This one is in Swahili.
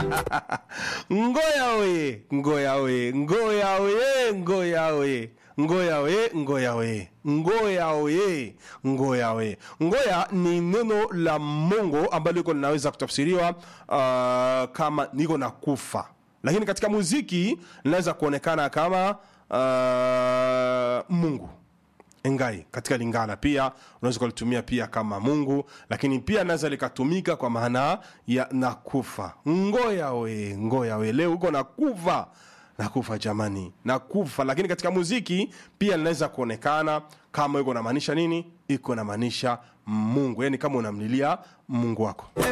ngoya we ngoya we ngoya we ngoya we ngoya we ngoya we ngoya we ngoya we ngoya ni neno la mongo ambalo liko linaweza kutafsiriwa uh, kama niko na kufa lakini katika muziki linaweza kuonekana kama uh, mungu engai katika lingala pia unaweza ukalitumia pia kama mungu lakini pia naweza likatumika kwa maana ya nakufa ngoya we ngoya we leo uko nakufa nakufa jamani nakufa lakini katika muziki pia linaweza kuonekana kama iko namaanisha nini iko namaanisha mungu yani kama unamlilia mungu wako